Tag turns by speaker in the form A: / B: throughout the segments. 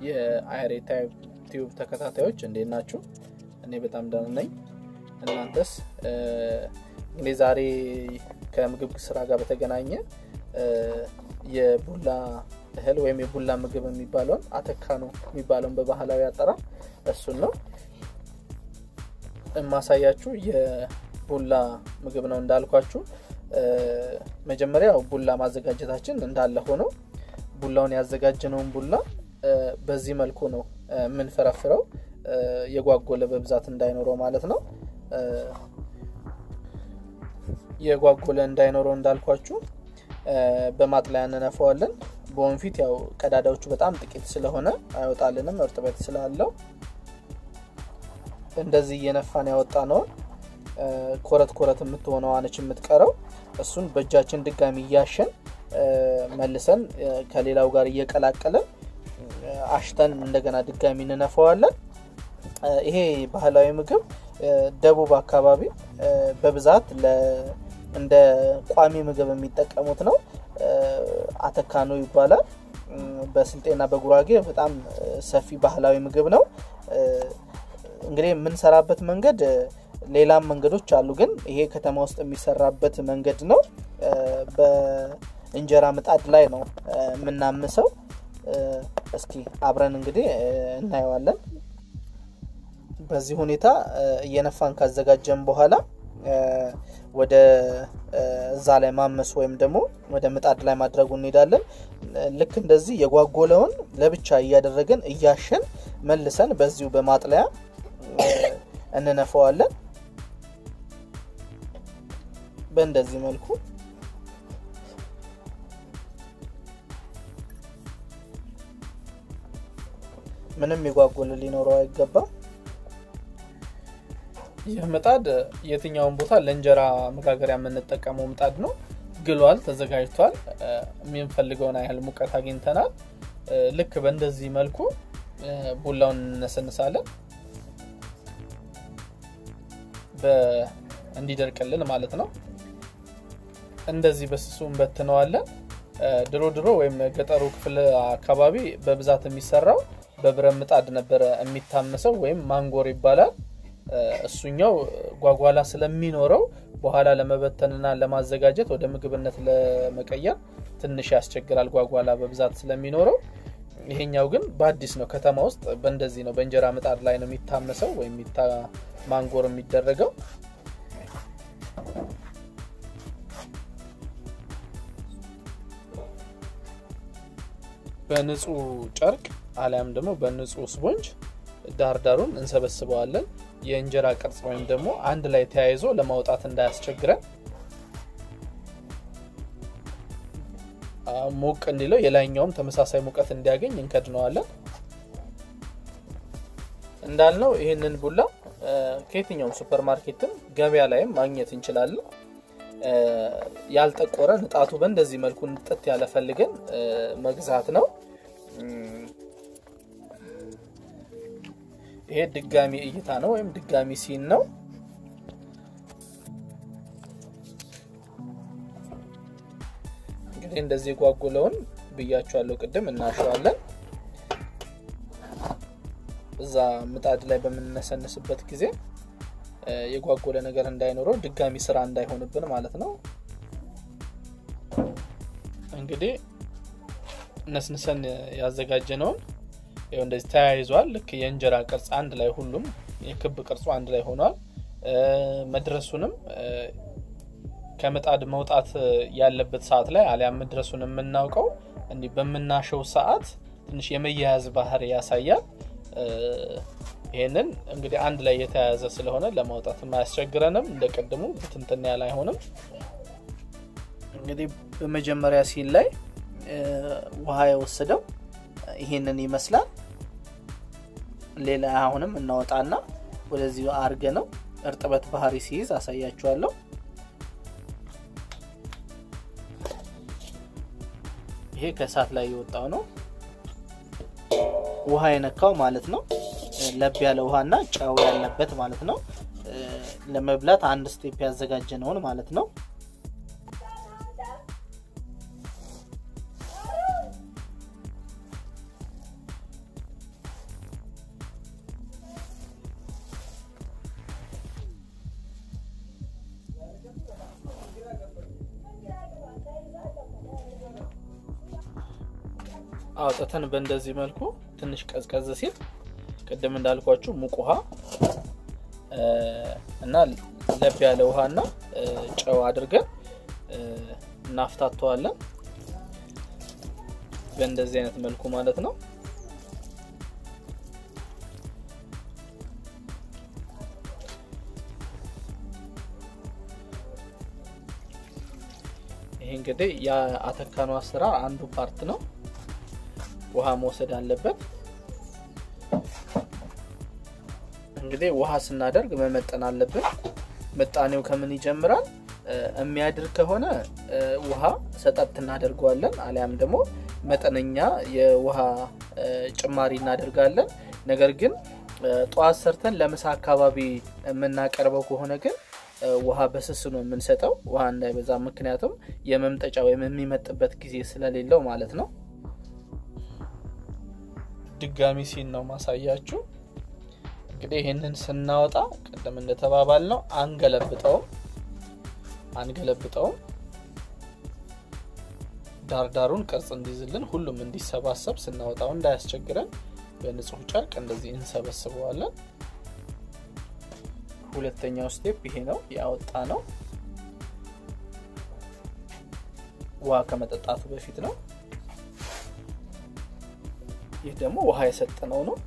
A: የአይሬ ቲዩብ ተከታታዮች እንዴት ናችሁ? እኔ በጣም ደህና ነኝ። እናንተስ? እንግዲህ ዛሬ ከምግብ ስራ ጋር በተገናኘ የቡላ እህል ወይም የቡላ ምግብ የሚባለውን አተካኖ የሚባለውን በባህላዊ አጠራር እሱን ነው የማሳያችሁ። የቡላ ምግብ ነው እንዳልኳችሁ። መጀመሪያ ቡላ ማዘጋጀታችን እንዳለ ሆኖ ቡላውን ያዘጋጀነውን ቡላ በዚህ መልኩ ነው የምንፈረፍረው፣ የጓጎለ በብዛት እንዳይኖረው ማለት ነው። የጓጎለ እንዳይኖረው እንዳልኳችሁ በማጥለያ እንነፈዋለን። በወንፊት ያው ቀዳዳዎቹ በጣም ጥቂት ስለሆነ አይወጣልንም፣ እርጥበት ስላለው እንደዚህ እየነፋን ያወጣ ነውን ኮረት ኮረት የምትሆነው አነች የምትቀረው እሱን በእጃችን ድጋሚ እያሸን መልሰን ከሌላው ጋር እየቀላቀለን አሽተን እንደገና ድጋሚ እንነፈዋለን። ይሄ ባህላዊ ምግብ ደቡብ አካባቢ በብዛት እንደ ቋሚ ምግብ የሚጠቀሙት ነው። አተካኖ ይባላል። በስልጤና በጉራጌ በጣም ሰፊ ባህላዊ ምግብ ነው። እንግዲህ የምንሰራበት መንገድ ሌላም መንገዶች አሉ፣ ግን ይሄ ከተማ ውስጥ የሚሰራበት መንገድ ነው። በእንጀራ ምጣድ ላይ ነው የምናምሰው። እስኪ አብረን እንግዲህ እናየዋለን። በዚህ ሁኔታ እየነፋን ካዘጋጀን በኋላ ወደ እዛ ላይ ማመስ ወይም ደግሞ ወደ ምጣድ ላይ ማድረጉ እንሄዳለን። ልክ እንደዚህ የጓጎለውን ለብቻ እያደረግን እያሸን መልሰን በዚሁ በማጥለያ እንነፈዋለን። በእንደዚህ መልኩ ምንም የጓጎለ ሊኖረው አይገባም። ይህ ምጣድ የትኛውን ቦታ ለእንጀራ መጋገሪያ የምንጠቀመው ምጣድ ነው። ግሏል፣ ተዘጋጅቷል። የምንፈልገውን ያህል ሙቀት አግኝተናል። ልክ በእንደዚህ መልኩ ቡላውን እንነሰንሳለን እንዲደርቅልን ማለት ነው። እንደዚህ በስሱ እንበትነዋለን። ድሮ ድሮ ወይም ገጠሩ ክፍል አካባቢ በብዛት የሚሰራው በብረት ምጣድ ነበረ የሚታመሰው ወይም ማንጎር ይባላል። እሱኛው ጓጓላ ስለሚኖረው በኋላ ለመበተንና ለማዘጋጀት ወደ ምግብነት ለመቀየር ትንሽ ያስቸግራል፣ ጓጓላ በብዛት ስለሚኖረው። ይሄኛው ግን በአዲስ ነው፣ ከተማ ውስጥ በእንደዚህ ነው፣ በእንጀራ ምጣድ ላይ ነው የሚታመሰው ወይም ማንጎር የሚደረገው። በንጹህ ጨርቅ አሊያም ደግሞ በንጹህ ስፖንጅ ዳርዳሩን እንሰበስበዋለን። የእንጀራ ቅርጽ ወይም ደግሞ አንድ ላይ ተያይዞ ለማውጣት እንዳያስቸግረን ሞቅ እንዲለው የላይኛውም ተመሳሳይ ሙቀት እንዲያገኝ እንከድነዋለን። እንዳልነው ይህንን ቡላ ከየትኛውም ሱፐር ማርኬትም ገበያ ላይም ማግኘት እንችላለን። ያልጠቆረ ንጣቱ በእንደዚህ መልኩ ንጥት ያለ ፈልገን መግዛት ነው። ይሄ ድጋሚ እይታ ነው ወይም ድጋሚ ሲን ነው። እንግዲህ እንደዚህ የጓጉለውን ብያቸዋለሁ ቅድም እናሸዋለን። እዛ ምጣድ ላይ በምንነሰንስበት ጊዜ የጓጎለ ነገር እንዳይኖረው ድጋሚ ስራ እንዳይሆንብን ማለት ነው። እንግዲህ ነስንሰን ያዘጋጀነውን ይኸው እንደዚህ ተያይዟል። ልክ የእንጀራ ቅርጽ አንድ ላይ ሁሉም የክብ ቅርጹ አንድ ላይ ሆኗል። መድረሱንም ከምጣድ መውጣት ያለበት ሰዓት ላይ አሊያም መድረሱን የምናውቀው እንዲህ በምናሸው ሰዓት ትንሽ የመያያዝ ባህሪ ያሳያል። ይህንን እንግዲህ አንድ ላይ የተያያዘ ስለሆነ ለማውጣት አያስቸግረንም። እንደ ቅድሙ ብትንትን ያለ አይሆንም። እንግዲህ በመጀመሪያ ሲል ላይ ውሃ የወሰደው ይሄንን ይመስላል። ሌላ አሁንም እናወጣና ወደዚህ አርገ ነው እርጥበት ባህሪ ሲይዝ አሳያችኋለሁ። ይሄ ከእሳት ላይ የወጣው ነው፣ ውሃ የነካው ማለት ነው። ለብ ያለ ውሃና ጨው ያለበት ማለት ነው። ለመብላት አንድ ስቴፕ ያዘጋጀነውን ማለት ነው። አውጥተን በእንደዚህ መልኩ ትንሽ ቀዝቀዝ ሲል ቅድም እንዳልኳችሁ ሙቅ ውሃ እና ለብ ያለ ውሃና ጨው አድርገን እናፍታተዋለን። በእንደዚህ አይነት መልኩ ማለት ነው። ይሄ እንግዲህ የአተካኑ አሰራር አንዱ ፓርት ነው። ውሃ መውሰድ አለበት። እንግዲህ ውሃ ስናደርግ መመጠን አለብን። ምጣኔው ከምን ይጀምራል? የሚያድር ከሆነ ውሃ ሰጠት እናደርገዋለን። አሊያም ደግሞ መጠነኛ የውሃ ጭማሪ እናደርጋለን። ነገር ግን ጠዋት ሰርተን ለምሳ አካባቢ የምናቀርበው ከሆነ ግን ውሃ በስስ ነው የምንሰጠው፣ ውሃ እንዳይበዛ። ምክንያቱም የመምጠጫ ወይም የሚመጥበት ጊዜ ስለሌለው ማለት ነው። ድጋሚ ሲን ነው ማሳያችሁ። እንግዲህ ይህንን ስናወጣ ቅድም እንደተባባል ነው አንገለብጠውም አንገለብጠውም ዳርዳሩን ቅርጽ እንዲይዝልን ሁሉም እንዲሰባሰብ ስናወጣው እንዳያስቸግረን በንጹህ ጨርቅ እንደዚህ እንሰበስበዋለን። ሁለተኛው ስቴፕ ይሄ ነው ያወጣ ነው። ውሃ ከመጠጣቱ በፊት ነው። ይህ ደግሞ ውሃ የሰጠነው ነው።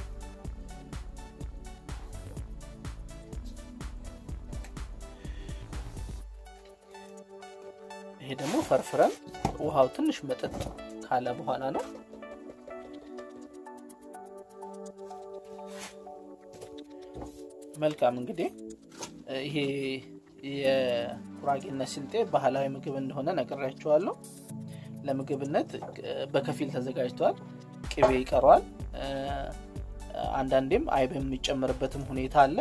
A: ይሄ ደግሞ ፈርፍረን ውሃው ትንሽ መጠጥ ካለ በኋላ ነው። መልካም እንግዲህ ይሄ የጉራጌነት ስልጤ ባህላዊ ምግብ እንደሆነ ነግሬያችኋለሁ። ለምግብነት በከፊል ተዘጋጅቷል። ቅቤ ይቀረዋል። አንዳንዴም አይብ የሚጨምርበትም ሁኔታ አለ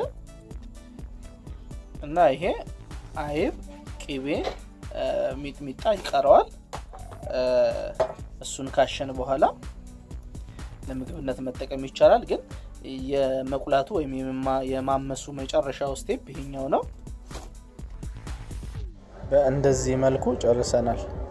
A: እና ይሄ አይብ፣ ቅቤ፣ ሚጥሚጣ ይቀረዋል። እሱን ካሸን በኋላ ለምግብነት መጠቀም ይቻላል። ግን የመቁላቱ ወይም የማመሱ መጨረሻው ስቴፕ ይሄኛው ነው። በእንደዚህ መልኩ ጨርሰናል።